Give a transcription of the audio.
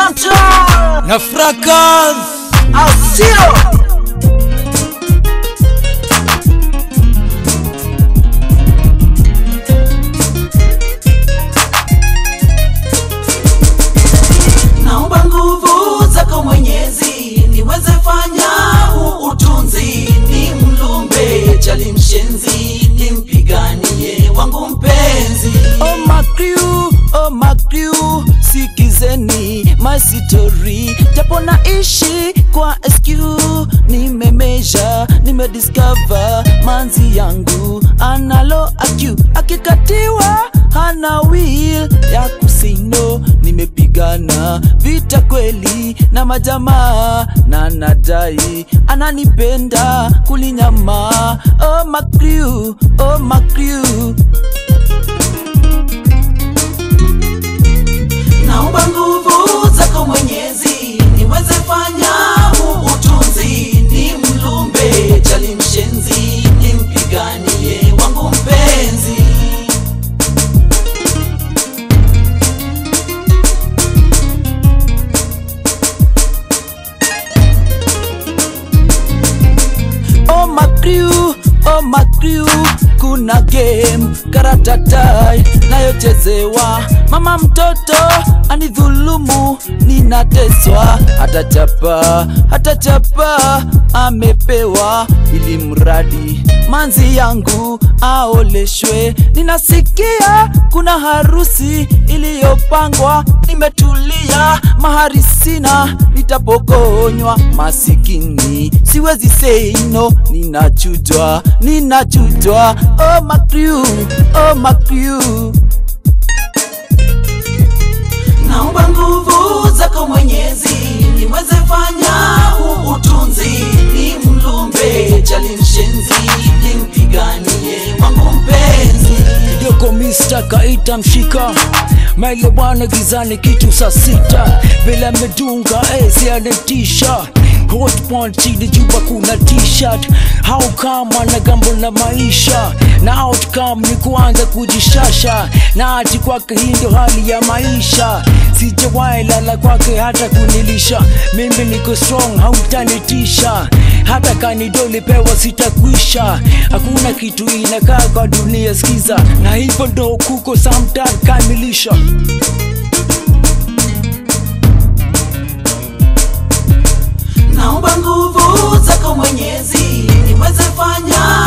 Chantal na Fracas au sio? naomba nguvu zako Mwenyezi niweze fanya huu utunzi, ni mlumbe chali mshenzi, nimpiganie wangu mpenzi. Oh my crew, oh my crew, sikizeni my story. Japo naishi kwa SQ, nimemeasure, nimediscover manzi yangu analo AQ, akikatiwa hana will ya kusino. Nimepigana vita kweli na majamaa na nadai ananipenda kulinyama. Oh my crew, oh my crew. naomba nguvu zako Mwenyezi niweze fanya huu utunzi, ni mlumbe chali mshenzi, nimpiganie wangu mpenzi. Oh my crew, oh my crew, kuna game karatatai nayochezewa, mama mtoto anidhulumu, ninateswa, hatachapa hatachapa, amepewa ili mradi manzi yangu aoleshwe. Ninasikia kuna harusi iliyopangwa, nimetulia, mahari sina, nitapokonywa masikini, siwezi say no, ninachujwa, ninachujwa. Oh my crew, oh my crew. naomba nguvu zako Mwenyezi niweze fanya huu utunzi, ni mlumbe chali mshenzi, nimpiganie wangu mpenzi. Yoko Mr. kaita mshika maile bwana gizani kitu saa sita bila medunga eh, sianetisha hot point chini juba kuna t-shirt how kama na gambo na maisha na outcome ni kuanza kujishasha na ati kwake hii ndio hali ya maisha sijawahi lala kwake hata kunilisha mimi niko strong hautanitisha hata kanidoli pewa sitakwisha hakuna kitu inakaa kwa dunia skiza na hivyo ndo kuko samtan kamilisha naomba nguvu zako Mwenyezi niweze fanya